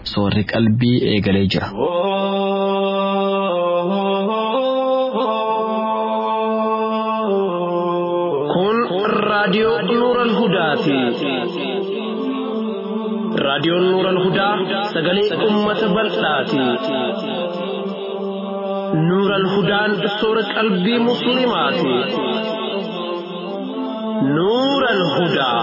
soorri qalbii eegalee jira. Kun raadiyoo Nuural Hudaati. Raadiyoon Nuural Hudaa sagalee uummata bal'aati. Nuural Hudaan soora qalbii Musliimaati. Nuural Hudaa.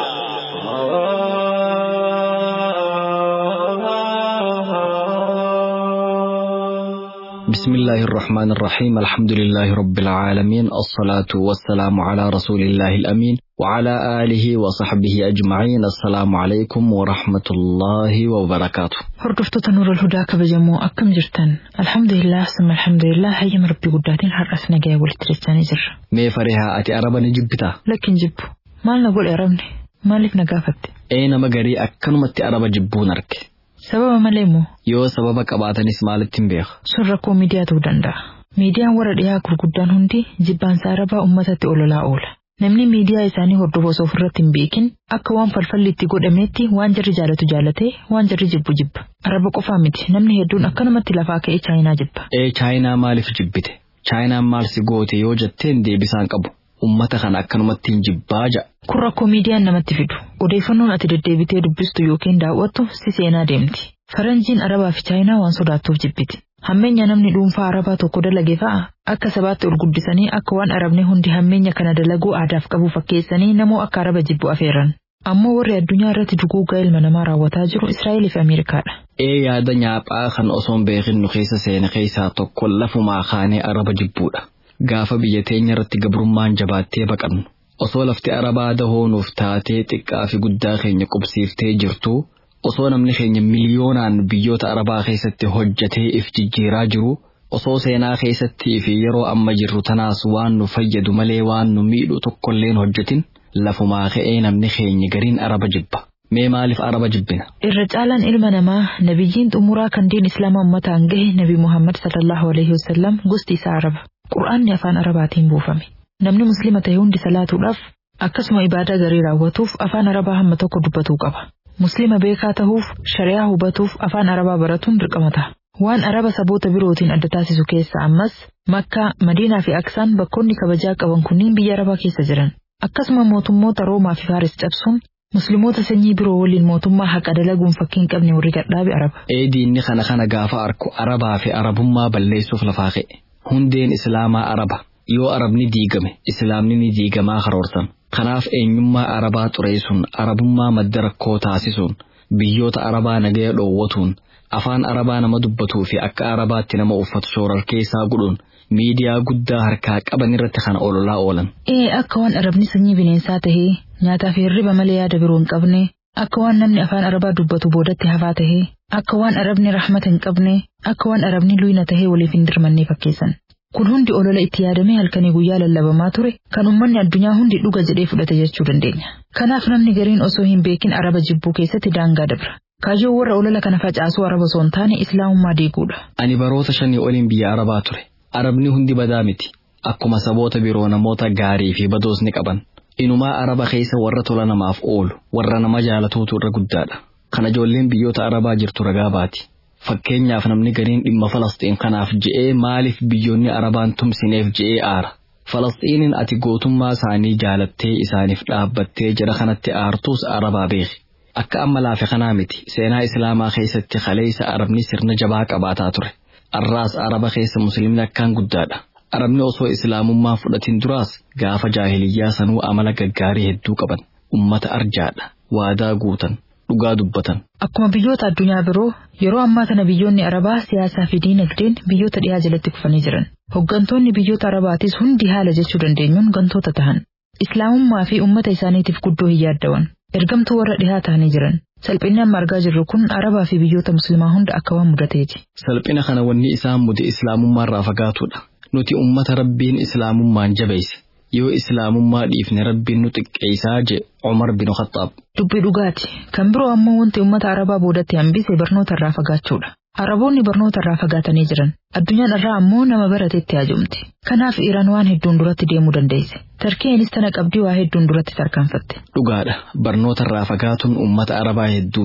بسم الله الرحمن الرحيم الحمد لله رب العالمين الصلاة والسلام على رسول الله الأمين وعلى آله وصحبه أجمعين السلام عليكم ورحمة الله وبركاته Hordoftoota Nuurul Hudaa kabajamoo akkam jirtan? Alhamdulillah summa alhamdulillah hayyama rabbii guddaatiin har'as nagaya walitti dachaanii jirra. mee farihaa ati araba ni jibbitaa Lakkin jibbu maal na godhe arabni maaliif na gaafatte? ee nama garii akkanumatti araba jibbuun arge Sababa malee moo yoo sababa qabaatanis maalitti hin beeku sun rakkoo miidiyaa ta'uu danda'a. Miidiyaan warra dhiyaa gurguddaan hundi jibbaansa arabaa uummatatti ololaa oola. Namni miidiyaa isaanii hordofu osoo ofirratti hin beekin akka waan falfalli itti godhameetti waan jarri jaalatu jaalatee waan jarri jibbu jibba. Araba qofaa miti namni hedduun akkanumatti lafaa ka'ee chaayinaa jibba. ee chaayinaa maaliif jibbite chaayinaan maal si goote yoo jetteen deebisaan qabu ummata kana akkanumatti hin jibbaa ja'a Kun rakkoo miidiyaan namatti fidu. Odeeffannoon ati deddeebitee dubbistu yookiin daawwattu si seenaa deemti. Faranjiin Arabaa fi Chaayinaa waan sodaattuuf jibbiti. Hammeenya namni dhuunfaa Arabaa tokko dalage fa'a akka sabaatti ol guddisanii akka waan Arabni hundi hammeenya kana dalaguu aadaaf qabu fakkeessanii namoo akka Araba jibbu afeeran. Ammoo warri addunyaa irratti duguugaa ilma namaa raawwataa jiru Israa'eel fi Ameerikaadha. ee yaada nyaaphaa kan osoon beekinnu keessa seene keessaa tokko lafumaa kaanee araba jibbuudha gaafa biyya teenya irratti gabrummaan jabaattee baqannu osoo lafti arabaa dahoonuuf taatee xiqqaa fi guddaa keenya qubsiiftee jirtu osoo namni keenya miliyoonaan biyyoota arabaa keessatti hojjetee if jijjiiraa jiru osoo seenaa keessattii fi yeroo amma jirru tanaas waan nu fayyadu malee waan nu miidhu tokkolleen hojjetin lafumaa ka'ee namni keenya gariin araba jibba mee maaliif araba jibbina Irra caalaan ilma namaa nabiyyiin xumuraa kan diin islaamaa ummataan gahe nabi Muhammad sallallahu alaihi wasallam gosti isaa araba. Qur'aanni afaan arabaatiin buufame. Namni muslima ta'e hundi salaatuudhaaf akkasuma ibaadaa garii raawwatuuf afaan arabaa hamma tokko dubbatuu qaba. Muslima beekaa ta'uuf shari'aa hubatuuf afaan arabaa baratuun dirqama ta'a. Waan araba saboota birootiin adda taasisu keessa ammas Makkaa, Madiinaa fi Aksaan bakkoonni kabajaa qaban kunniin biyya arabaa keessa jiran. Akkasuma mootummoota Roomaa fi Faaris cabsuun Musliimoota sanyii biroo waliin mootummaa haqa dalaguun fakkiin qabne warri gadhaabe araba. ee diinni kana kana gaafa arku arabaa fi arabummaa balleessuuf lafaa ka'e hundeen islaamaa araba yoo arabni diigame islaamni ni diigamaa karoorsan kanaaf eenyummaa arabaa xureessuun arabummaa madda rakkoo taasisuun biyyoota arabaa nagaya dhoowwatuun afaan arabaa nama dubbatuu fi akka arabaatti nama uffatu shoorar keessaa godhuun miidiyaa guddaa harkaa qaban irratti kana ololaa oolan. Ee akka waan arabni sanyii bineensaa tahee nyaataa fi hirriba malee yaada biroo hin qabne akka waan namni afaan arabaa dubbatu boodatti hafaa tahee akka waan arabni rahmata hin qabne akka waan arabni luyna tahee waliif hin dirmanne fakkeessan. Kun hundi olola itti yaadamee halkanii guyyaa lallabamaa ture kan uummanni addunyaa hundi dhuga jedhee fudhate jechuu dandeenya. Kanaaf namni gariin osoo hin beekin araba jibbuu keessatti daangaa dabra. Kaayyoo warra olola kana facaasuu araba osoo hin taane islaamummaa diiguudha. Ani baroota shanii oliin biyya arabaa ture. Arabni hundi badaa miti. Akkuma saboota biroo namoota gaarii fi badoos ni qaban. Inumaa araba keessa warra tola namaaf oolu, warra nama jaalatuutu irra guddaadha. Kana ijoolleen biyyoota arabaa jirtu ragaa baati. Fakkeenyaaf namni gariin dhimma Falasxiin kanaaf je'ee maaliif biyyoonni arabaan tumsineef je'ee aara. Falasxiinin ati gootummaa isaanii jaalattee isaaniif dhaabbattee jira kanatti aartuus arabaa beeki. Akka amma laafe kanaa miti seenaa islaamaa keessatti kaleessa arabni sirna jabaa qabaataa ture. Arraas araba keessa musliimni akkaan guddaadha. Arabni osoo islaamummaa fudhatin duraas gaafa jaahiliyyaa sanuu amala gaggaarii hedduu qaban. Ummata arjaadha. Waadaa guutan. Dhugaa dubbatan. Akkuma biyyoota addunyaa biroo yeroo ammaa kana biyyoonni arabaa siyaasaa fi diinagdeen biyyoota dhiyaa jalatti kufanii jiran. Hoggantoonni biyyoota arabaatis hundi haala jechuu dandeenyuun gantoota tahan. Islaamummaa fi uummata isaaniitiif guddoo hin yaaddawan. Ergamtuu warra dhihaa ta'anii jiran. Salphinni amma argaa jirru kun arabaa fi biyyoota musliimaa hunda akka waan mudateeti. Salphina kana wanni isaan mude islaamummaarraa fagaatudha. Nuti ummata rabbiin islaamummaan jabeesse. Yoo islaamummaa dhiifne rabbiin nu xiqqeessaa je Umar bin Khattaab. Dubbii dhugaati. Kan biroo ammoo wanti uummata arabaa boodatti hambise barnoota irraa fagaachuudha. Araboonni barnoota irraa fagaatanii jiran. Addunyaan irraa ammoo nama baratetti haajomti. Kanaaf Iraan waan hedduun duratti deemuu dandeesse. Tarkeenis tana qabdii waa hedduun duratti tarkaanfatte. Dhugaadha. Barnoota irraa fagaatuun uummata arabaa hedduu miidhe.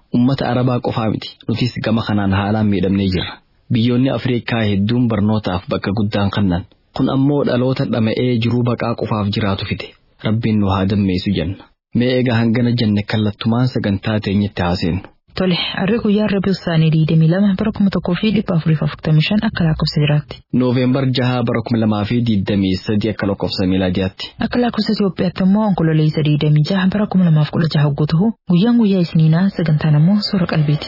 Ummata Arabaa qofaa miti nutis gama kanaan haalaan miidhamnee jirra. Biyyoonni Afriikaa hedduun barnootaaf bakka guddaan kennan. Kun ammoo dhaloota dhama'ee jiruu baqaa qofaaf jiraatu fide. Rabbiin nu haa dammeessu jenna. Mee egaa hangana jenne kallattumaan sagantaa teenyetti haaseenu. Tole, harri guyyaa Rabii Usaanii 22 bara 1445 akka lakkoofsa jiraatti. Nooveembar 6 bara 2023 akka lakkoofsa miilaadiyaatti. Akka lakkoofsa Itoophiyaatti immoo onkololeessa 26 bara 2016 hogguu ta'u guyyaan guyyaa isniinaa sagantaan immoo suura qalbiiti.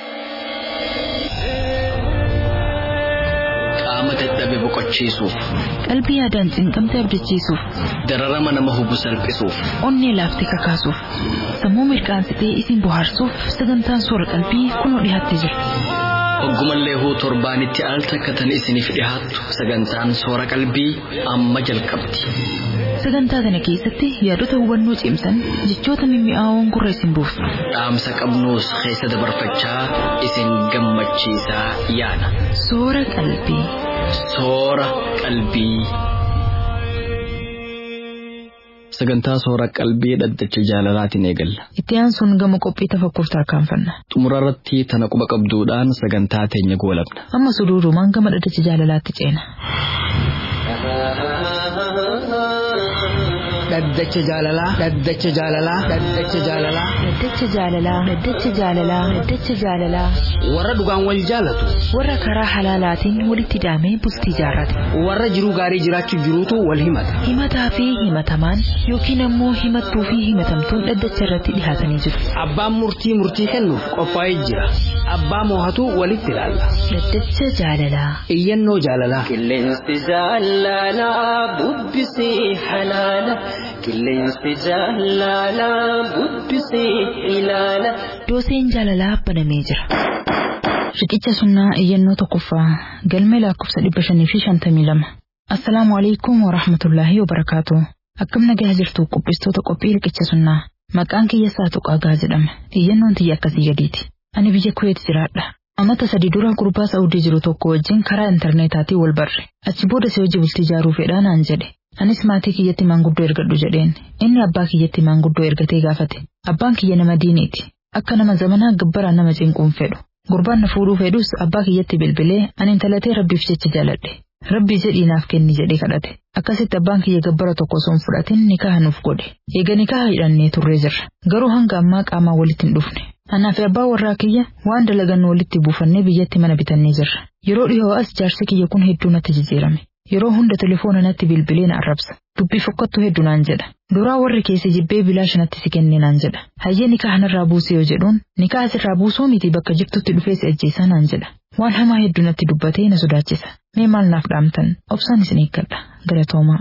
Qaama dadhabe boqochiisuuf, Qalbii yaadaan cinqamte abdachiisuuf, dararama nama hubu salphisuuf, onnee laaftee kakaasuuf, sammuu mirqaansitee isin bohaarsuuf sagantaan suura qalbii kunoo dhiyaattee jira. Oggumallee huu torbaanitti al takkatan isiniif dhihaattu sagantaan soora qalbii amma jalqabdi. Sagantaa kana keessatti yaadota hubannoo cimsan jechoota mimmi'aawoon gurra isin buufna. Dhaamsa qabnuus keessa dabarfachaa isin gammachiisaa yaada. Soora qalbii. Soora qalbii. Sagantaa soora qalbii dhaddacha jaalalaatiin eegalla. Itti aansuun gama qophii tafakkuuf tarkaanfanna. Xumura irratti tana quba qabduudhaan sagantaa teenya goolabna. Amma suduudumaan gama dhaddacha jaalalaatti ceena. Dhaddacha jaalalaa. Dhaddacha jaalalaa. Dhaddacha jaalalaa. Dhaddacha jaalalaa. Dhaddacha jaalalaa. Dhaddacha jaalalaa. Warra dhugaan wal jaalatu. Warra karaa halaalaatiin walitti hidhamee bultii jaarrate. Warra jiruu gaarii jiraachuu jiruutu wal himata. Himataa fi himatamaan yookiin ammoo himattuu fi himatamtuun dhaddacha irratti dhihaatanii jiru. Abbaan murtii murtii kennuuf qophaa'ee jira. Abbaa moohatu walitti ilaalla. Dhaddacha jaalalaa. Iyyannoo jaalalaa. Qilleensi jaalalaa bubbisee halaala. Qilleensi jaalalaa bubbisee ilaala. Dooseen jaalalaa banamee jira. Riqicha sunnaa iyyannoo tokkoffaa galmee lakkoofsa dhibba shanii fi shantamii lama. Assalaamu alaikum wa rahmatullaahi wa barakaatu. Akkam nagaa jirtu qophistoota qophii riqicha sunnaa. Maqaan kiyya Saatu Qaagaa jedhama. Iyyannoon tiyya akkasii gadiiti. Ani biyya Kuweet jiraadha. Amata sadi dura gurbaa Saa'udii jiru tokko wajjin karaa intarneetaatii wal barre. Achi booda si hojii bultii ijaaruu fedhaa naan jedhe. Anis maatii kiyyatti maanguddoo ergadhu jedheen. Inni abbaa kiyyatti maanguddoo ergatee gaafate. Abbaan kiyya nama diiniiti. Akka nama zamanaa gabbaraan nama cinquun fedhu. Gurbaan na fuudhuu fedhus abbaa kiyyatti bilbilee ani intalatee rabbiif jecha jaaladhe. Rabbii jedhii naaf kenni jedhee kadhate. Akkasitti abbaan kiyya gabbara tokko osoo hin fudhatin nikaha nuuf godhe. Eega nikaha hidhannee turree jirra. Garuu hanga ammaa qaamaan walitti hin dhufne. Anaa fi abbaa warraa kiyya waan dalagannu walitti buufannee biyyatti mana bitannee jirra. Yeroo dhihoo as jaarsi kiyya kun hedduu natti jijjiirame. Yeroo hunda telefoona natti bilbilee na arrabsa. Dubbii fokkattuu hedduu naan jedha. Duraa warri keessi jibbee bilaash natti si kennee naan jedha. Hayyee nikaha narraa buusee yoo jedhuun nikaha sirraa buusoo miti bakka jirtutti dhufee si ajjeesaa naan jedha. Waan hamaa hedduu natti dubbatee na sodaachisa. Mee maal naaf dhaamtan? Obsaan isin eeggadha. Galatoomaa.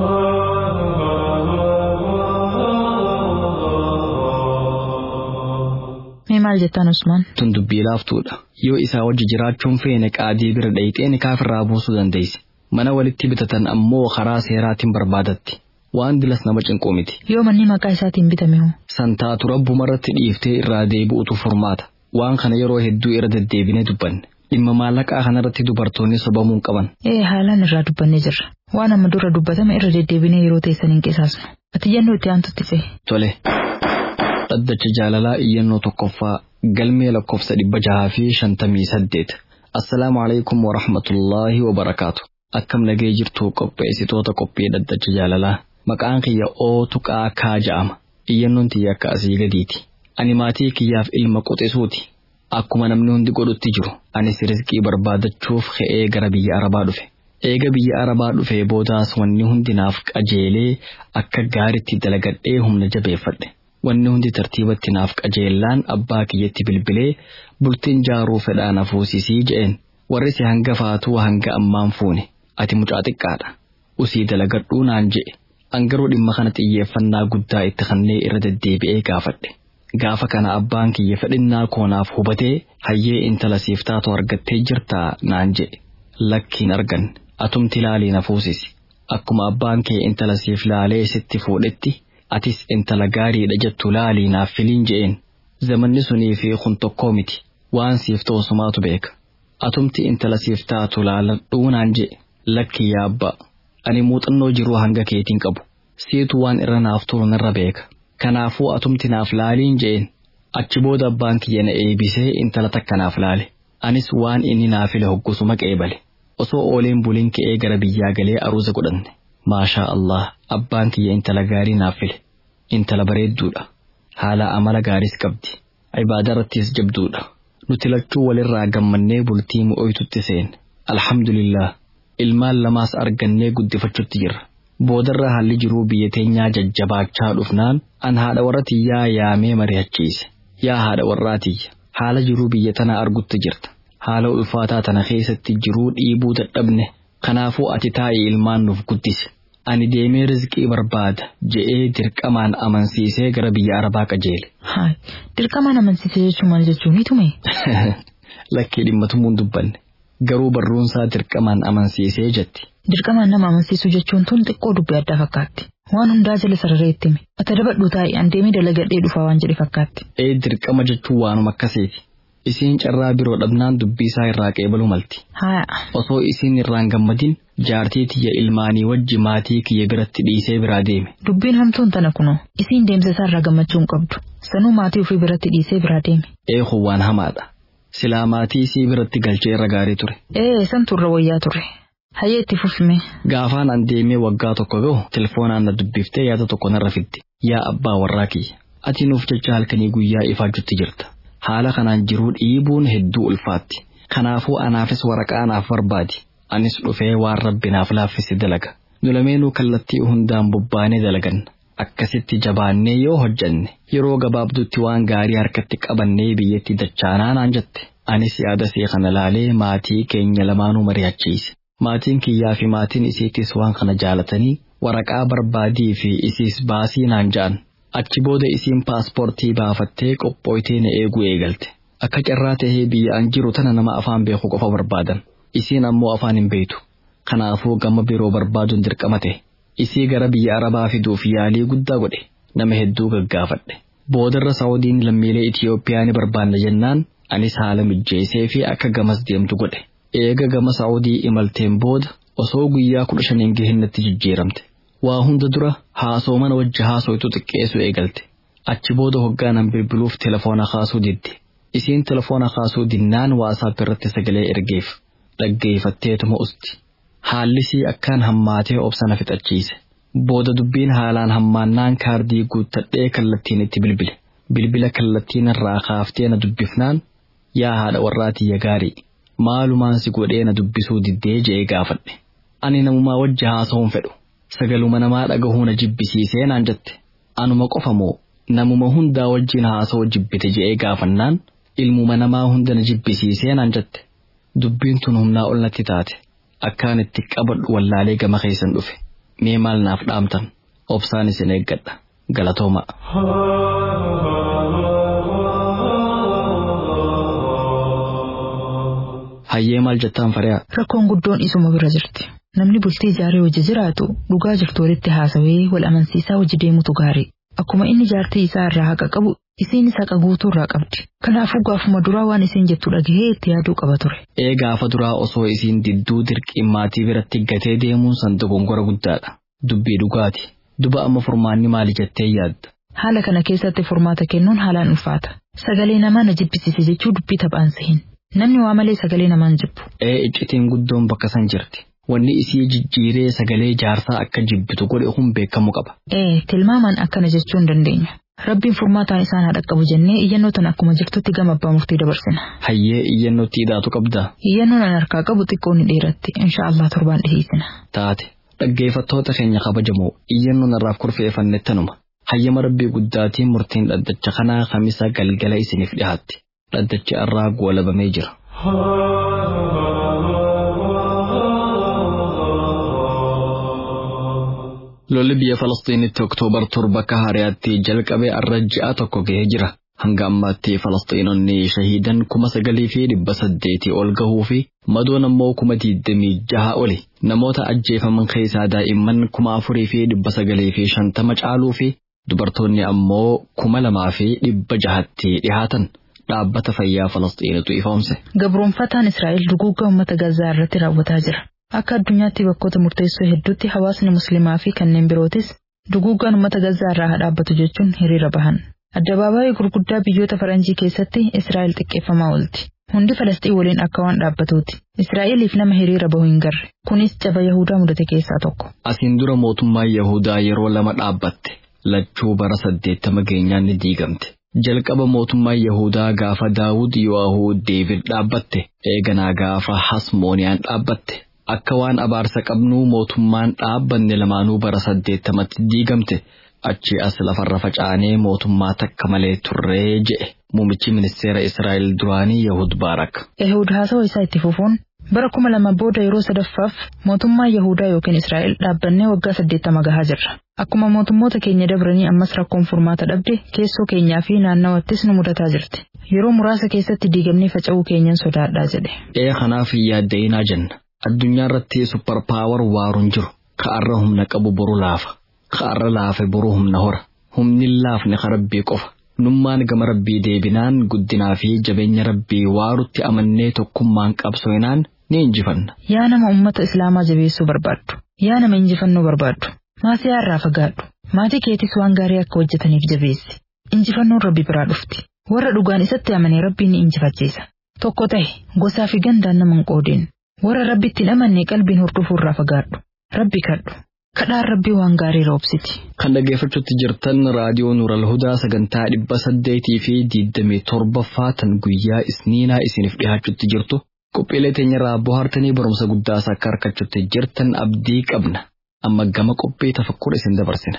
Mee maal jettaan Usmaan? Tun dubbii laaftuudha. Yoo isaa wajji jiraachuun feene qaadii bira dhayixee nikaafirraa buusuu dandeessi. Mana walitti bitatan ammoo karaa seeraatiin barbaadatti. Waan dilas nama cinquu miti. Yoo manni maqaa isaatiin bitame hoo? Santaatu rabbumarratti dhiiftee irraa deebi'utu furmaata. Waan kana yeroo hedduu irra deddeebinee dubbanne. Dhimma maallaqaa kanarratti dubartoonni sobamuu hin qaban. Ee haalaan irraa dubbannee jirra. Waan amma dura dubbatame irra deddeebinee yeroo teessan hin qisaasnu. Ati iyyannoo itti aantutti ce'e. Tole. Dhaddacha jaalalaa iyyannoo tokkoffaa galmee lakkoofsa dhibba jahaa fi shantamii saddeet. Assalaamu alaikum wa rahmatullaahi wa barakaatu. Akkam nagee jirtu qopheessitoota qophii dhaddacha jaalalaa. Maqaan kiyya ootu qaakaa ja'ama. Iyyannoon tiyya akka asii gadiiti. Ani maatii kiyyaaf ilma quxisuuti. Akkuma namni hundi godhutti jiru. Anis rizqii barbaadachuuf ka'ee gara biyya Arabaa dhufe. Eega biyya Arabaa dhufee boodaas wanni hundi naaf qajeelee akka gaaritti dalagadhee humna jabeeffadhe. Wanni hundi tartiibatti naaf qajeellaan abbaa kiyyatti bilbilee bultiin jaaruu fedhaa na fuusisii je'een. Warri si hanga faatuu hanga ammaan fuune. Ati mucaa xiqqaadha. Usii dalagadhuu naan je'e. Angaruu dhimma kana xiyyeeffannaa guddaa itti kennee irra deddeebi'ee gaafadhe. Gaafa kana abbaan kiyya fedhinnaa koonaaf hubatee hayyee intala siif taatu argattee jirtaa naan je'e. Lakkiin argan atumti laalii na fuusisi. Akkuma abbaan kee intala siif laalee sitti fuudhetti atis intala gaariidha jettu laalii naaf filiin je'een. Zamanni sunii fi kun tokkoo miti. Waan siif ta'u sumaatu beeka. Atumti intala siif taatu laaladhuu naan je'e. Lakki yaa abbaa. Ani muuxannoo jiruu hanga keetiin qabu. Siitu waan irra naaf turu narra beeka. Kanaafuu atumti naaf laaliin je'een. Achi booda abbaan kiyya na eebisee intala takka naaf laale. Anis waan inni naaf file hoggusuma qeebale. Osoo ooleen buliin ka'ee gara biyyaa galee aruuza godhanne. Maashaa Allah abbaan kiyya intala gaarii naaf file. Intala bareedduudha. Haala amala gaariis qabdi. Ibaada irrattis jabduudha. Nuti lachuu walirraa gammannee bultii mu'oytutti seenne. Alhamdulillah. Ilmaan lamaas argannee guddifachuutti jirra. Boodarra haalli jiruu biyya teenyaa jajjabaachaa dhufnaan an haadha warra tiyyaa yaamee mari'achiise. Yaa haadha warraa tiyya. Haala jiruu biyya tanaa argutti jirta. Haala ulfaataa tana keessatti jiruu dhiibuu dadhabne. Kanaafuu ati taa'ii ilmaan nuuf guddise. Ani deemee rizqii barbaada je'ee dirqamaan amansiisee gara biyya Arabaa qajeele. Haay, dirqamaan amansiisee jechuun maal jechuun tume? Lakkee dhimma tumuun dubbanne. Garuu barruunsaa dirqamaan amansiisee jetti. Dirqamaan nama amansiisuu jechuun tun xiqqoo dubbii addaa fakkaatti. Waan hundaa jala sararee itti hime. Ata dabadhu taa'e an deemee dalagadhee dhufaa waan jedhe fakkaatti. Ee dirqama jechuun waanuma akkasiiti. Isiin carraa biroo dhabnaan dubbii isaa irraa qeebaluu malti. Haaya. Osoo isiin irraan gammadin jaartii tiyya ilmaanii wajji maatii kiyya biratti dhiisee biraa deeme. Dubbiin hamtuun tana kunoo. Isiin deemsa isaa irraa gammachuu hin qabdu. Sanuu maatii ofii biratti dhiisee biraa deeme. Eehu waan hamaadha. Silaa maatii isii biratti galchee irra gaarii ture. Ee san turre wayyaa ture. Hayyee itti fufime. Gaafaan an deemee waggaa tokko gahu telefoonaan na dubbiftee yaada tokko narra fidde. Yaa abbaa warraa kiyya. Ati nuuf jecha halkanii guyyaa ifaajutti jirta. Haala kanaan jiruu dhiibuun hedduu ulfaatti. Kanaafuu anaafis waraqaa naaf barbaadi. Anis dhufee waan rabbi naaf laaffise dalaga. Nulameenuu kallattii hundaan bobbaanee dalaganna. Akkasitti jabaannee yoo hojjanne yeroo gabaabdutti waan gaarii harkatti qabannee biyyatti dachaanaa naan jette. Anis yaada see kana laalee maatii keenya lamaanuu mari'achiise. Maatiin kiyyaa fi maatiin isiittis waan kana jaalatanii waraqaa barbaadii fi isiis baasii naan ja'an. Achi booda isiin paaspoortii baafattee qophooytee na eeguu eegalte. Akka carraa tahee biyya an jiru tana nama afaan beeku qofa barbaadan. Isiin ammoo afaan hin beektu. Kanaafuu gama biroo barbaaduun dirqama ta'e. Isii gara biyya Arabaa fiduuf yaalii guddaa godhe. Nama hedduu gaggaafadhe. Boodarra Saawudiin lammiilee Itiyoophiyaa ni barbaanna jennaan anis haala mijjeessee fi akka gamas deemtu godhe. Eega gama Saawudii imalteen booda osoo guyyaa kudha shaniin gahinnatti jijjiiramte. Waa hunda dura haasoo mana wajji haasoytu xiqqeessu eegalte. Achi booda hoggaanan bilbiluuf telefoona kaasuu didde. Isiin telefoona kaasuu dinnaan waasaap irratti sagalee ergeef. Dhaggeeffatteetuma usti. Haallisii akkaan hammaatee obsana fixachiise. Booda dubbiin haalaan hammaannaan kaardii guuttadhee kallattiin itti bilbile. Bilbila kallattiin irraa kaaftee na dubbifnaan yaa haadha warraatiyya gaarii. Maalumaan si godhee na dubbisuu diddee je'ee gaafadhe. Ani namumaa wajji haasa'uun fedhu. Sagaluma namaa dhagahuu na jibbisiisee naan jette. Anuma qofa moo namuma hundaa wajjin haasa'uu jibbite je'ee gaafannaan ilmuma namaa hunda na jibbisiisee naan jette. Dubbiin tun humnaa ol natti taate. Akkaan itti qabadhu wallaalee gama keessan dhufe. Mee maal naaf dhaamtan? Obsaan isin eeggadha. Galatooma. Hayyee maal jettaan fari'a? Rakkoon guddoon isuma bira jirti. Namni bultii ijaaree hojii jiraatu dhugaa jirtu walitti haasawee wal amansiisaa hojii deemutu gaarii. Akkuma inni jaartii isaa irraa haqa qabu isiinis haqa guutuu irraa qabdi. Kanaafuu gaafuma duraa waan isiin jettu dhagahee itti yaaduu qaba ture. Ee gaafa duraa osoo isiin didduu dirqiin maatii biratti gatee deemuun san dogongora guddaadha. Dubbii dhugaati. Duba amma furmaanni maali jettee yaadda? Haala kana keessatti furmaata kennuun haalaan ulfaata. Sagalee namaa na jibbisiise jechuu dubbii taphaan sehin. Namni waa malee sagalee namaan jibbu. Ee iccitiin guddoon bakka san jirti. Wanni isii jijjiiree sagalee jaarsaa akka jibbitu godhe kun beekamuu qaba. Ee tilmaamaan akkana jechuu hin dandeenyu. Rabbiin furmaataan isaan haa dhaqqabu jennee iyyannoo tan akkuma jirtutti gama abbaa murtii dabarsina. Hayyee iyyannootti hidhaatu qabdaa? Iyyannoon an harkaa qabu xiqqoo ni dheeratti. Inshaallah torbaan dhiheessina. Taate dhaggeeffattoota keenya kabajamoo iyyannoon irraaf kurfeeffanne tanuma. Hayyama rabbii guddaatiin murtiin dhaddacha kanaa kamisa galgala isiniif dhihaatti. Dhaddachi irraa goolabamee jira. Lolli biyya Falastiinitti Oktoobar torba akka hariyaatti jalqabee arra ji'a tokko ga'ee jira. Hanga ammaatti Falastiinonni shahiidan kuma sagalii fi dhibba saddeetii ol gahuu fi madoon ammoo kuma digdamii jaha oli. Namoota ajjeefaman keessaa daa'imman kuma afurii fi dhibba sagalii fi shantama caaluu fi dubartoonni ammoo kuma lamaa fi dhibba jahatti dhihaatan. Dhaabbata fayyaa Falastiinitu ifoomse. Gabroonfataan Israa'el duguuggaa uummata Gazaa irratti raawwataa jira. Akka addunyaatti bakkoota murteessoo hedduutti hawaasni musliimaa fi kanneen birootis duguuggaan uummata Gazaa irraa haa dhaabbatu jechuun hiriira bahan. Addabaabaayii gurguddaa biyyoota faranjii keessatti Israa'el xiqqeeffamaa oolti. Hundi Falasxiin waliin akka waan dhaabbatuuti. Israa'eliif nama hiriira bahu hin garre. Kunis caba Yahudaa mudate keessaa tokko. Asiin dura mootummaan Yahudaa yeroo lama dhaabbatte. Lachuu bara saddeettama geenyaan ni diigamte. Jalqaba mootummaan Yahudaa gaafa Daawud Yo'ahuu Deevid dhaabbatte. Eeganaa gaafa Hasmooniyaan dhaabbatte. Akka waan abaarsa qabnuu mootummaan dhaabbanne lamaanuu bara saddeettamatti diigamte. Achi as lafarra faca'anee mootummaa takka malee turree je'e. Muumichi ministeera Israa'el duraanii Yahud Baarak. Ehud haasawa isaa itti fufuun bara kuma lama booda yeroo sadaffaaf mootummaa Yahudaa yookiin Israa'el dhaabbannee waggaa saddeettama gahaa jirra. Akkuma mootummoota keenya dabranii ammas rakkoon furmaata dhabde keessoo keenyaa fi naannawattis nu mudataa jirti. Yeroo muraasa keessatti diigamnee faca'uu keenyan sodaadhaa jedhe. Ee kanaaf hin yaadda'inaa jenna. Addunyaa irratti supper paawar waaruun jiru. Ka'arra humna qabu boru laafa. Ka'arra laafe boru humna hora. Humni laafne ka rabbii qofa. Nummaan gama rabbii deebinaan guddinaa fi jabeenya rabbii waarutti amannee tokkummaan qabsoinaan ni injifanna. Yaa nama uummata Islaamaa jabeessuu barbaaddu. Yaa nama injifannoo barbaaddu. Maasiyaa irraa fagaadhu. Maatii keetis waan gaarii akka hojjetaniif jabeessi. Injifannoon rabbi biraa dhufti. Warra dhugaan isatti amanee rabbiin ni injifachiisa. Tokko ta'e gosaa fi gandaan nama hin qoodin. Warra rabbitti hin amanne qalbiin hordofuu irraa fagaadhu. Rabbi kadhu. Kadhaan rabbii waan gaarii roobsiti. Kan dhaggeeffachuutti jirtan raadiyoo Nuural Hudaa sagantaa dhibba saddeetii fi diidamii torbaffaa tan guyyaa isniinaa isiniif dhiyaachuutti jirtu. Qophiilee teenyarraa bohaartanii barumsa guddaas akka harkachuutti jirtan abdii qabna. Amma gama qophii tafakkura isin dabarsina.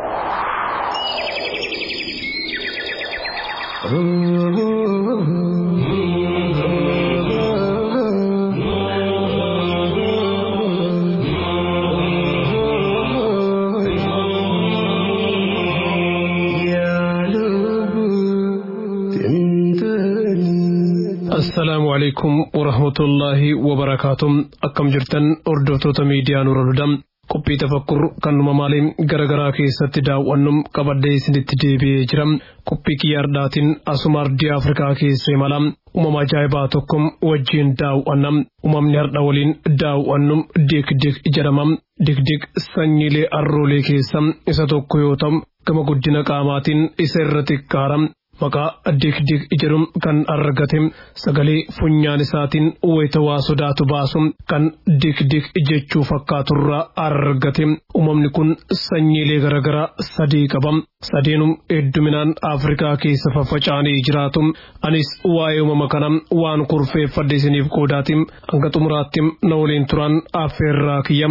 السلام عليكم ورحمة الله وبركاته أكم جرتن أردوتو ميديا نور الهدى qophii tafakkur kanuma maaliin garagaraa keessatti daawwannum qabadhee isinitti deebi'ee jira qophii kiyyaardhaatiin asuma ardii afrikaa keessa imala uumama ajaa'ibaa tokko wajjiin daawwanna uumamni har'a waliin daawwannum dikdik jedhama dikdik sanyiilee arroolee keessa isa tokko yoo ta'u gama guddina qaamaatiin isa irra xiqqaara maqaa dikdik jedhum kan argate sagalee funyaan isaatiin wayita waa sodaatu baasu kan dikdik jechuu fakkaaturraa argate uumamni kun sanyiilee garaagaraa sadii qaba sadeenum hedduminaan afrikaa keessa faffaca'anii jiraatu anis waa'ee uumama kana waan kurfeeffadhe isiniif qoodaati hanga xumuraatti na waliin turan affeerraa kiyya.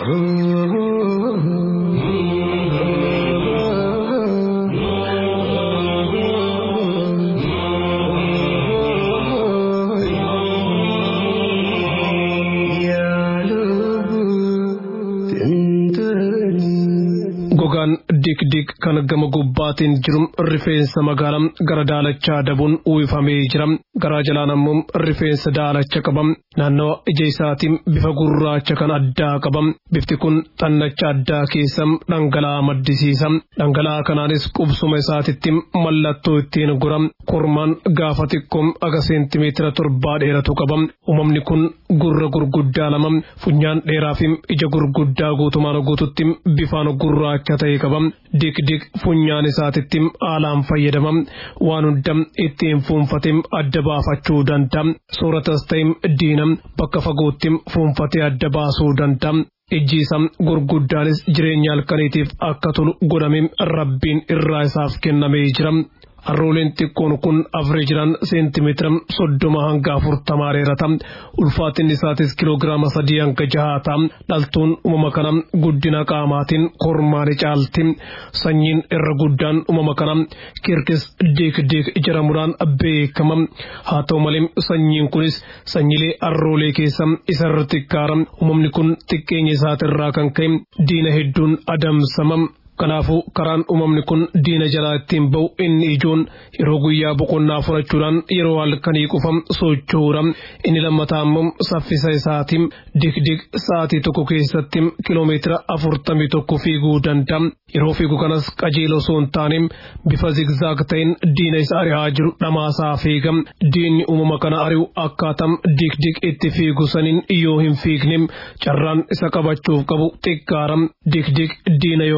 gogaan dikdik kan gama gubbaatiin jiru rifeensa magaalaa gara daalachaa dabuun uwwifamee jira garaa jalaan ammoo rifeensa daalacha qaba naannawa ija isaatiin bifa gurraacha kan addaa qaba bifti kun xannacha addaa keessa dhangala'aa maddisiisa dhangala'aa kanaanis qubsuma isaatitti mallattoo ittiin gura kormaan gaafa xiqqoo aga seentimeetira torbaa dheeratu qaba uumamni kun gurra gurguddaa lama funyaan dheeraa fi ija gurguddaa guutumaan guututti bifaan gurraacha ta'e qaba dikdik funyaan isaatitti haalaan fayyadama waan hunda ittiin fuunfatee adda baafachuu danda'a sooratas ta'e diina bakka fagootti fuunfatee adda baasuu danda'a. ijji isaa gurguddaanis jireenya halkaniitiif akka tolu godhame rabbiin irraa isaaf kennamee jira. Harrooleen xiqqoon kun afreejiraan seentimeetira soddoma hanga afurtamaa dheerata. Ulfaatinni isaatis kiloogiraama sadii hanga jahaata. Dhaltuun uumama kana guddina qaamaatiin kormaani caalti. Sanyiin irra guddaan uumama kana kirkis diik diik jedhamuudhaan beekama. Haa ta'u malee sanyiin kunis sanyiilee harroolee keessa isarra xiqqaara. Uumamni kun xiqqeenya isaatirraa kan ka'e diina hedduun adamsama. Kanaafuu karaan uumamni kun diina jalaa ittiin ba'u inni ijoon yeroo guyyaa boqonnaa fudhachuudhaan yeroo halkanii qofa socho'uudha. Inni lammataa immoo saffisa isaatiin dikdik sa'aatii tokko keessatti kiloomeetira afurtamii tokko fiiguu danda'a. Yeroo fiigu kanas qajeeloo osoo hin taane bifa zigzaag ta'een diina isa ari'aa jiru dhamaasaa fiiga. Diinni uumama kana ari'u akkaatam dikdik itti fiigu saniin yoo hin fiigne carraan isa qabachuuf qabu xiqqaara. Dikdik diina yoo argim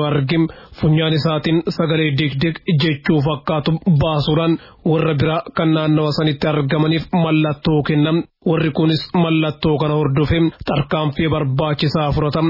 funyaan isaatiin sagalee digdig jechuu fakkaatu baasuudhaan warra biraa kan naannawa sanitti argamaniif mallattoo kennam warri kunis mallattoo kana hordofe tarkaanfii barbaachisaa fudhatam.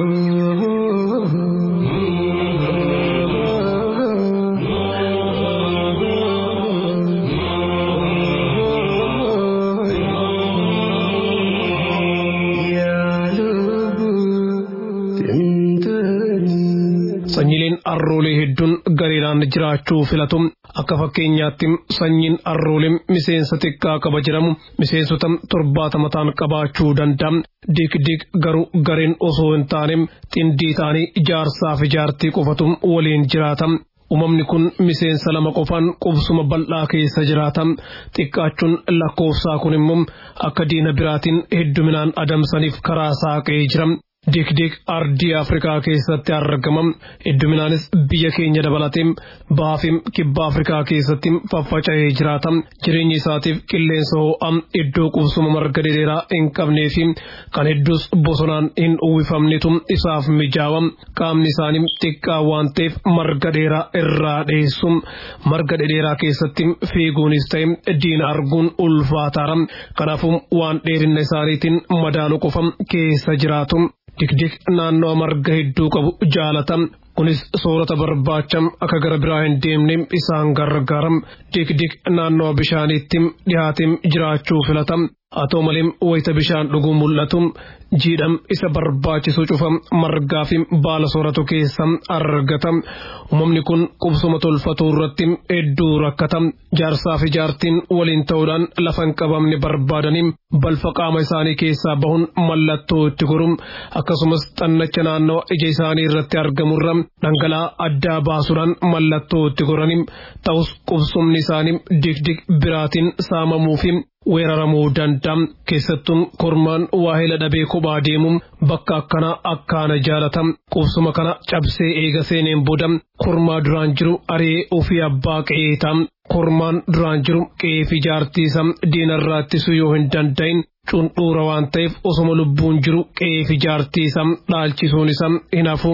sanyileen arroolee hedduun gareedhaan jiraachuu filatu akka fakkeenyaatti sanyiin arroolee miseensa xiqqaa qaba jedhamu miseensota torbaatama ta'an qabaachuu danda'a dikdik garuu gareen osoo hin taane xindii ta'anii ijaarsaa fi jaartii qofatu waliin jiraata. Uumamni kun miseensa lama qofaan qubsuma bal'aa keessa jiraata. Xiqqaachuun lakkoofsaa kun immoo akka diina biraatiin hedduminaan adamsaniif karaa saaqee jira. Dikdik ardii Afrikaa keessatti argama. Hedduminaanis biyya keenya dabalatee baafii kibba Afrikaa keessatti faffaca'ee jiraata. Jireenya isaatiif qilleensa ho'aa iddoo qubsuma marga dheeraa hin qabnee fi kan hedduus bosonaan hin uwwifamnetu isaaf mijaawa. Qaamni isaanii xiqqaa waan ta'eef marga dheeraa irraa dheessu. Marga dheeraa keessatti fiiguunis ta'e diina arguun ulfaataara. Kanaafuu waan dheerina isaaniitiin madaalu qofa keessa jiraatu. Dikdik naannoo marga hedduu qabu jaalata. Kunis soorata barbaacha akka gara biraa hin deemne isaan gargaara. Dikdik naannoo bishaaniitti dhiyaateen jiraachuu filata. Haa ta'u malee wayita bishaan dhuguu mul'atu jiidham isa barbaachisu cufa margaa fi baala sooratu keessa argata. Uumamni kun qubsuma tolfatu irratti hedduu rakkata. Jaarsaa fi jaartiin waliin ta'uudhaan lafa hin qabamne barbaadanii balfa qaama isaanii keessaa bahuun mallattoo itti goru. Akkasumas xannacha naannoo ija isaanii irratti argamurra dhangala'aa addaa baasuudhaan mallattoo itti goranii ta'us qubsumni isaanii dikdik biraatiin saamamuu fi weeraramuu danda'a. Keessattuun kormaan waahila dhabee kophaa deemuun bakka akkanaa akkaana jaalata. Qubsuma kana cabsee eega seeneen booda kormaa duraan jiru ari'ee ofii abbaa qe'ee ta'a. Kormaan duraan jiru qe'ee fi jaartiisa diinarraa ittisuu yoo hin danda'in cundhuura waan ta'eef osoma lubbuun jiru qe'ee fi jaartiisa dhaalchisuun isa hin hafu.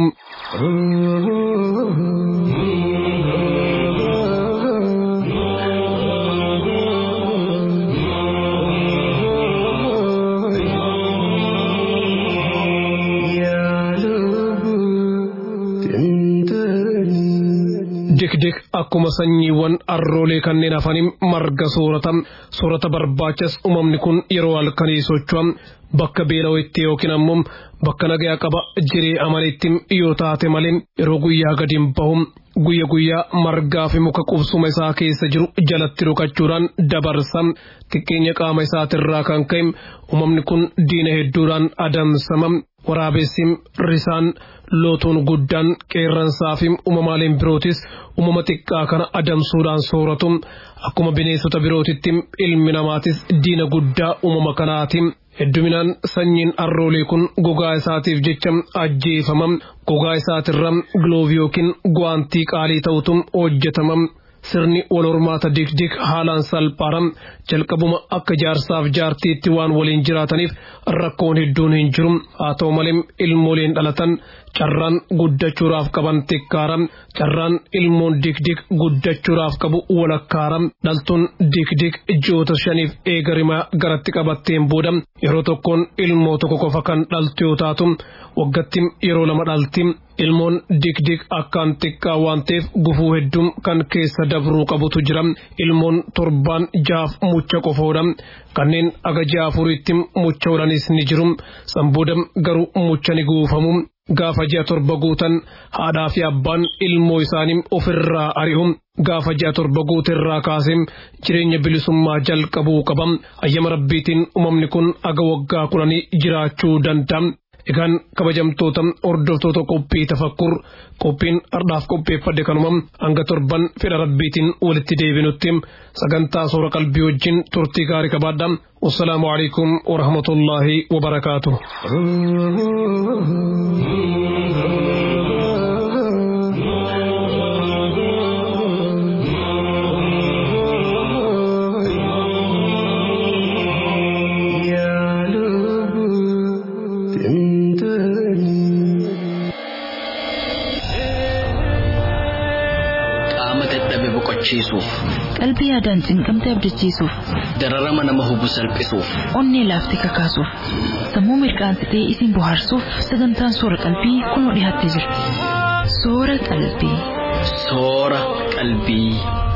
dikdik akkuma sanyiiwwan arroolee kanneen hafaniin marga soorata soorata barbaachas uumamni kun yeroo halkanii socho'a bakka beela'ootti yookiin ammoo bakka nagayaa qaba jiree amanitti yoo taate malee yeroo guyyaa gadi hin bahu guyya guyyaa margaa fi muka qubsuma isaa keessa jiru jalatti rukachuudhaan dabarsa xiqqeenya qaama isaatirraa kan ka'e uumamni kun diina hedduudhaan adamsama waraabessi risaan lootuun guddaan qeerransaa fi uumamaaleen birootis uumama xiqqaa kana adamsuudhaan sooratu akkuma bineensota birootitti ilmi namaatis diina guddaa uumama kanaati. Hedduminaan sanyiin arroolee kun gogaa isaatiif jecha ajjeefama. Gogaa isaatirra giloovii yookiin guwaantii qaalii ta'utu hojjetama. Sirni wal hormaata dikdik haalaan salphaadha. Jalqabuma akka jaarsaaf jaartiitti waan waliin jiraataniif rakkoon hedduun hin jiru. Haa ta'u malee ilmooleen dhalatan carraan guddachuudhaaf qaban xiqqaara. Carraan ilmoon dikdik guddachuudhaaf qabu walakkaara. Dhaltuun dikdik ji'oota shaniif eegarimaa garatti qabatteen booda yeroo tokkoon ilmoo tokko qofa kan dhaltu yoo taatu waggatti yeroo lama dhalti. Ilmoon dikdik akkaan xiqqaa waan ta'eef gufuu hedduun kan keessa dabruu qabutu jira. Ilmoon torbaan jaaf mucha qofoodha. Kanneen aga ja'a afuriitti mucha oolanis ni jiru. Sanbooda garuu mucha ni guufamu. Gaafa ji'a torba guutan haadhaa fi abbaan ilmoo isaanii ofirraa ari'u. Gaafa ji'a torba guuterraa kaasee jireenya bilisummaa jalqabuu qaba. Ayyama rabbiitiin uumamni kun aga waggaa kudhanii jiraachuu danda'a. Egaan kabajamtoota hordoftoota qophii tafakkur qophiin har'aaf qopheeffadhe kanuma hanga torban fedha rabbiitiin walitti deebinutti sagantaa soora qalbii wajjin turtii gaarii qabaadha. Wassalaamu alaikum wa rahmatullaahi wa barakaatuh. hubachiisuuf Qalbii yaadaan cinqamte abdachiisuuf, dararama nama hubu salphisuuf onnee laaftee kakaasuuf, sammuu mirqaansitee isin bohaarsuuf sagantaan soora qalbii kunoo dhiyaattee jirti. Soora qalbii. soora qalbii.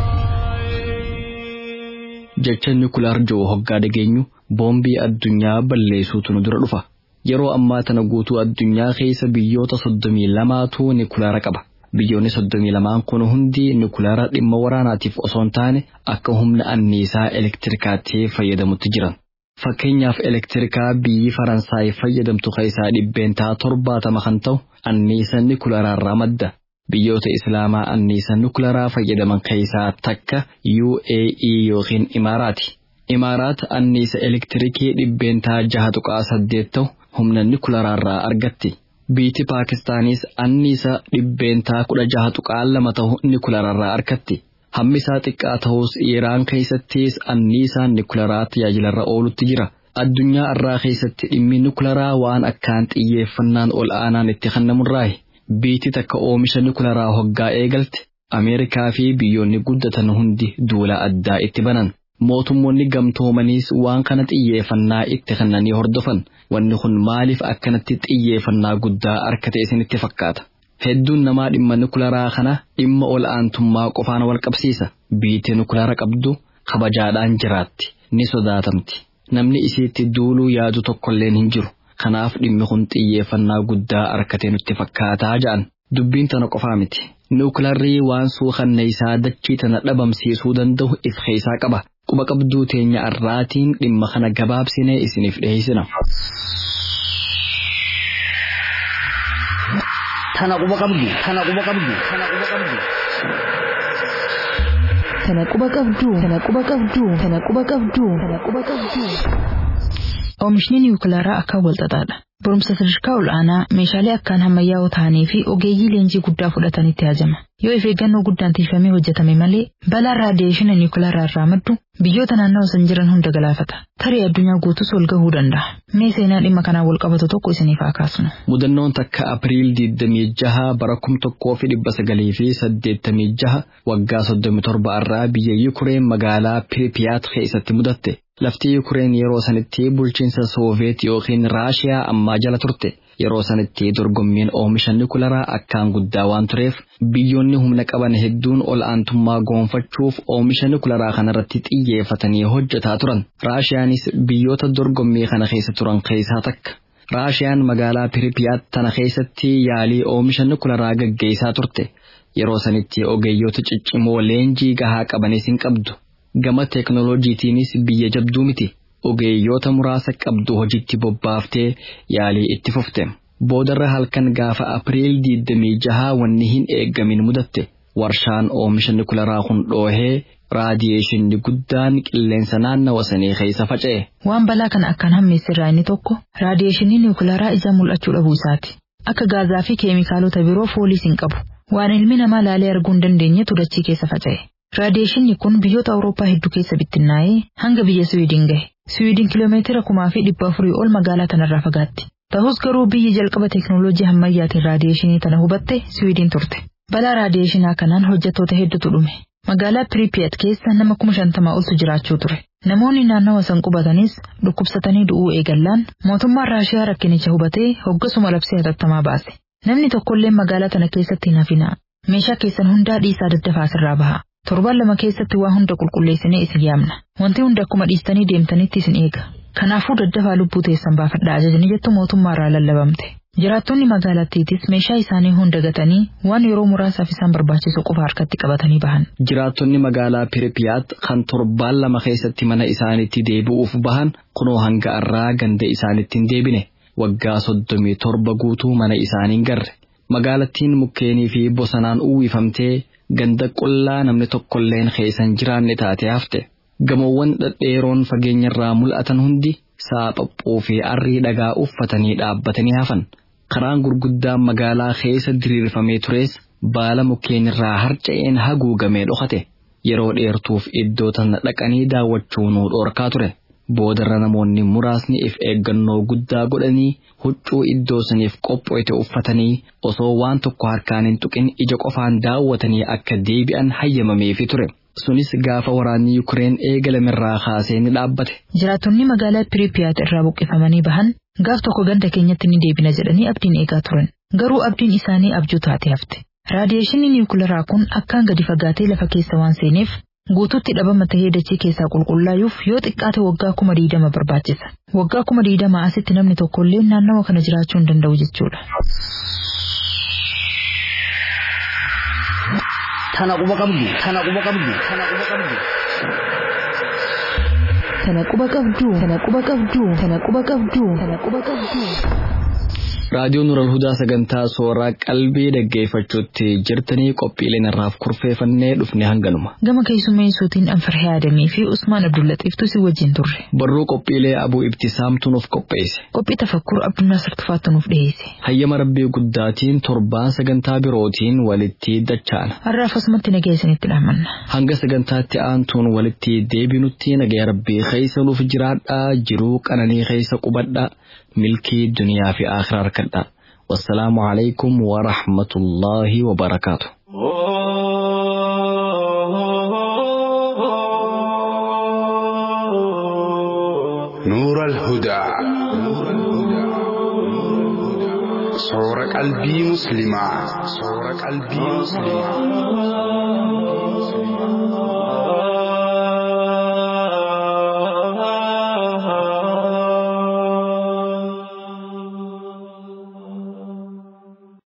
jecha nukulaar jiru hoggaa dhageenyu boombii addunyaa balleessuutu nu dura dhufa. Yeroo ammaa tana guutuu addunyaa keessa biyyoota soddomii lamaatu nukulaara qaba. Biyyoonni soddomii lamaan kun hundi nukulaara dhimma waraanaatiif osoo hin taane akka humna anniisaa elektirikaatti fayyadamutti jiran. Fakkeenyaaf elektirikaa biyyi Faransaay fayyadamtu keessaa dhibbeentaa torbaatama kan ta'u anniisa nukulaaraarraa madda. Biyyoota Islaamaa anniisa nukleeraa fayyadaman keessaa takka UAE yookiin Imaaraati. Imaaraat anniisa elektirikii dhibbeentaa jaha tuqaa saddeet ta'u humna nukleeraarraa argatti. Biyyi Paakistaanis anniisa dhibbeentaa kudha jaha tuqaa lama ta'u nukleeraarraa argatti. Hammi isaa xiqqaa ta'us Iraan keessattis anniisaan nukleeraa tajaajilarra oolutti jira. Addunyaa irraa keessatti dhimmi nukleeraa waan akkaan xiyyeeffannaan ol aanaan itti kennamurraayi. Biyyi takka oomisha nukleeraa hoggaa eegalte Ameerikaa fi biyyoonni guddatan hundi duula addaa itti banan. Mootummoonni gamtoomaniis waan kana xiyyeeffannaa itti kennanii hordofan. Wanni kun maaliif akkanatti xiyyeeffannaa guddaa argate isinitti fakkaata? Hedduun namaa dhimma nukleeraa kana dhimma ol aantummaa qofaan wal qabsiisa. Biyyi nukleera qabdu kabajaadhaan jiraatti. Ni sodaatamti. Namni isiitti duuluu yaadu tokkolleen hin jiru. Kanaaf dhimmi kun xiyyeeffannaa guddaa argatee nutti fakkaataa ja'an. Dubbiin tana qofaa miti. Nukleerri waan suukanne isaa dachii tana dhabamsiisuu danda'u if keessaa qaba. Quba qabduu teenya irraatiin dhimma kana gabaabsinee isiniif dhiyeessina. Tana quba qabdu. Tana quba qabdu. Tana quba qabdu. Tana quba qabduu. Tana quba qabduu. Tana quba qabduu. Tana quba qabduu. Oomishni niwukilaraa akkaan walxaxaadha. Barumsa sadarkaa ol'aanaa meeshaalee akkaan ammayyaa'oo ta'anii fi ogeeyyii leenjii guddaa fudhatanitti haajama. Yoo of eeggannoo guddaan tiifamee hojjetame malee balaan raadiyeeshina niwukilaraa irraa maddu biyyoota naannawa san jiran hunda galaafata. Tarii addunyaa guutus ol gahuu danda'a. Mee seenaa dhimma kanaan wal qabatu tokko isiniif haa kaasnu. Mudannoon takka Apiriil 26 bara 1986 waggaa 37 irraa biyya Yukureen magaalaa Piripiyaat keessatti mudatte. Lafti Yukureen yeroo sanitti bulchiinsa Sooviyeet yookiin Raashiyaa ammaa jala turte. Yeroo sanitti dorgommiin oomisha nukleeraa akkaan guddaa waan tureef biyyoonni humna qaban hedduun ol aantummaa goonfachuuf oomisha nukleeraa kanarratti xiyyeeffatanii hojjetaa turan. Raashiyaanis biyyoota dorgommii kana keessa turan keessaa takka. Raashiyaan magaalaa Piripiyaat tana keessatti yaalii oomisha nukleeraa gaggeessaa turte. Yeroo sanitti ogeeyyoota ciccimoo leenjii gahaa qabanis hin qabdu. Gama teeknooloojiitiinis biyya jabduu miti. Ogeeyyoota muraasa qabdu hojiitti bobbaaftee yaalii itti fufte. Boodarra halkan gaafa Apiriil 26 wanni hin eeggamin mudatte. Warshaan oomisha nukleeraa kun dhoohee raadiyeeshinni guddaan qilleensa naannawa sanii keessa faca'e. Waan balaa kana akkaan hammeesse irraa inni tokko raadiyeeshinii niwukilaraa ija mul'achuu dhabuu isaati. Akka gaazaa fi keemikaalota biroo fooliis hin qabu. Waan ilmi namaa laalee arguu hin dandeenyetu dachii keessa faca'e. Raadiyeeshinni kun biyyoota Awurooppaa hedduu keessa bittinnaa'ee hanga biyya Siwiidin gahe. Siwiidin kiloomeetira kumaa fi dhibba afurii ol magaalaa tanarraa fagaatti. Ta'us garuu biyyi jalqaba teeknooloojii ammayyaatiin raadiyeeshinii tana hubatte Siwiidin turte. Balaa raadiyeeshinaa kanaan hojjettoota hedduutu dhume. Magaalaa Piriipiyat keessa nama kuma shantamaa oltu jiraachuu ture. Namoonni naannawa san qubatanis dhukkubsatanii du'uu eegallaan mootummaan Raashiyaa rakkinicha hubatee hoggasuma labsee hatattamaa baase. Namni tokkollee magaalaa tana keessatti hin hafinaa. Meeshaa keessan hundaa dhiisaa daddafaa sirraa baha. Torban lama keessatti waa hunda qulqulleessinee isin yaamna. Wanti hundi akkuma dhiistanii deemtanitti isin eega. Kanaafuu daddafaa lubbuu teessan baafadhaa ajajni jettu mootummaa irraa lallabamte. Jiraattonni magaalattiitis meeshaa isaanii hunda gatanii waan yeroo muraasaaf isaan barbaachisu qofa harkatti qabatanii bahan. Jiraattonni magaalaa Piripiyaat kan torbaan lama keessatti mana isaaniitti deebi'uuf bahan kunoo hanga irraa ganda isaaniitti hin deebine. Waggaa soddomii torba guutuu mana isaanii hin garre. Magaalattiin mukkeenii fi bosonaan uwwifamtee ganda qullaa namni tokkolleen keessan jiraanne taatee hafte. Gamoowwan dhedheeroon fageenyarraa mul'atan hundi saaphaphuuf fi arrii dhagaa uffatanii dhaabbatanii hafan. Karaan gurguddaan magaalaa keessa diriirfamee tures baala mukkeenirraa harca'een haguugamee dhokate. Yeroo dheertuuf iddoo tana dhaqanii daawwachuu nuu dhoorkaa ture. boodarra namoonni muraasni if eeggannoo guddaa godhanii huccuu iddoo saniif qopho'ite uffatanii osoo waan tokko harkaan hin tuqin ija qofaan daawwatanii akka deebi'an hayyamameefi ture. Sunis gaafa waraanni Yukireen eegalamirraa kaasee ni dhaabbate. Jiraattonni magaalaa Piripiyaat irraa buqqifamanii bahan gaaf tokko ganda keenyatti ni deebina jedhanii abdiin eegaa turan. Garuu abdiin isaanii abjuu taate hafte. Raadiyeeshiniin niwukilaraa kun akkaan gadi fagaatee lafa keessa waan seeneef guutuutti dhabama tahee dachee keessaa qulqullaa'uuf yoo xiqqaate waggaa kuma diidama barbaachisa. Waggaa kuma diidama asitti namni tokkollee naannawa kana jiraachuu hin danda'u jechuudha. Tana quba qabdu, tana quba qabdu, tana quba qabdu. Tana quba qabdu, tana quba qabdu, tana quba qabdu, tana quba qabdu. Raadiyoon Nural Hudaa sagantaa sooraa qalbii dhaggeeffachuutti jirtanii qophiileen irraaf kurfeeffannee dhufne hanganuma. Gama keessummeessuutiin Anfarhee Adamii fi Usmaan Abdullaxiiftu si wajjin turre. Barruu qophiilee Abuu Ibtisaamtu nuuf qopheesse. Qophii tafakkur Abdunnaasir Tufaattu nuuf dhiyeesse. Hayyama Rabbii guddaatiin torbaan sagantaa birootiin walitti dachaana. Har'aaf asumatti nagaa isinitti dhaamanna. Hanga sagantaatti aantuun walitti deebinutti nagaa Rabbii keessa nuuf jiraadhaa jiruu qananii keessa qubadhaa milkii duniyaa fi akhiraa harkadhaa. والسلام عليكم ورحمة الله وبركاته نور الهدى صور قلبي مسلما صور قلبي مسلما